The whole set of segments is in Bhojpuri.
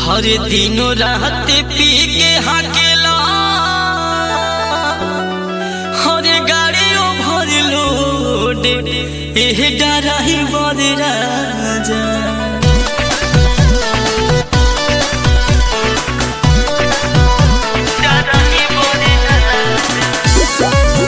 हर दिनो रात पी के हाकेला हर गाड़ियों भर लोड एह डराही बर राजा डराही बर राजा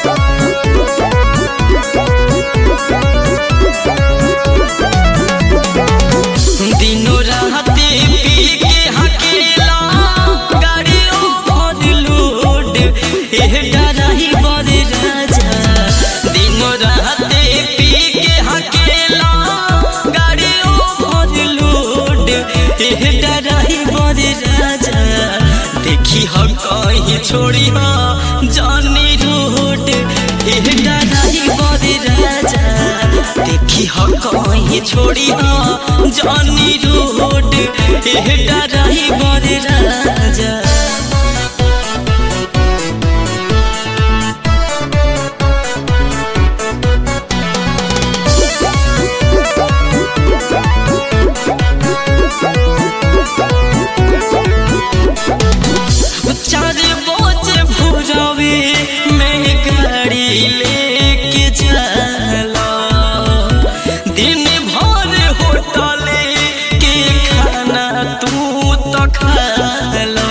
दिनो रात पी के हकेला गाड़ियों भर लोड एह डराही बर राजा दिनो रात पी के हकेला गाड़ियों भर लोड एह डराही बर राजा देखी हम कहीं छोड़ी हा जानी रोड एह डराही बर राजा देखी हम कहीं छोड़ी हा जानी रोड एह डराही बर राजा चार बोझ भुजावे मैं गाड़ी लेके चला दिन भर होटले के खाना तू तो खाला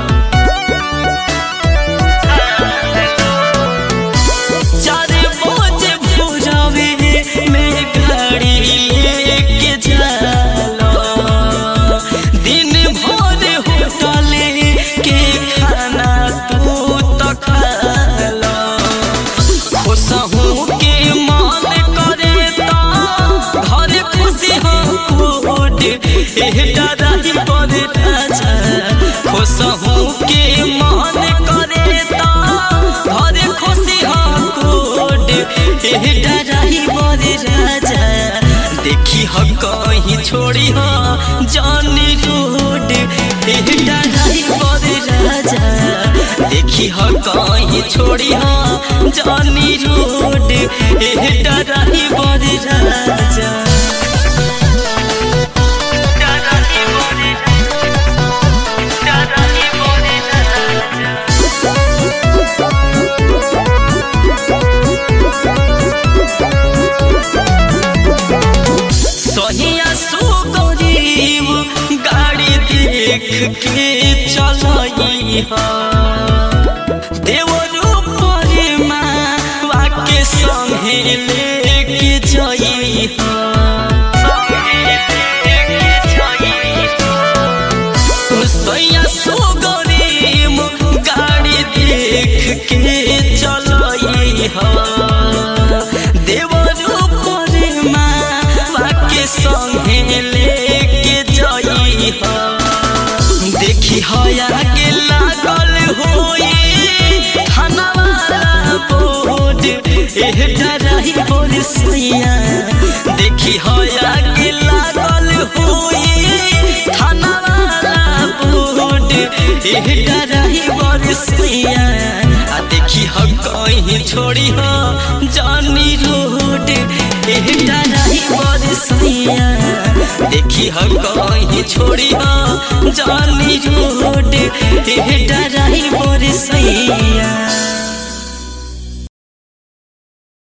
चार बोझ भुजावे मैं गाड़ी लेके चला दिन भर होटले के खाना तू तो खाला खुशहू के मान करे ता घर खुशी हो कोट एह डराही पर राजा खुशहू के मान करे ता घर खुशी हो कोट एह डराही पर राजा देखी हो कहीं छोड़ी हो जानी रोड एह डराही पर राजा देखी हो कहीं छोड़ी हो जानी रोड एह डराही पर राजा डराही पर डराही पर राजा सोहिया सो गरीब गाड़ी देख के चलई हा देवरू पर माँ के संगे लेके जई हा सोहिया सो गरीब गाड़ी देख के चलई हा देवरू पर माँ के संगे लेके जई हा देखी हया के लागल होई थाना वाला बोर्ड एह डराही बोल सैया देखी हया के लागल होई थाना वाला बोर्ड एह डराही बोल सैया आ देखी हम कहीं छोड़ी हो जानी रोड एह डराही बोल सैया देखी हम कहीं छोड़ी हो जानी रोड एह डराही बोल सैया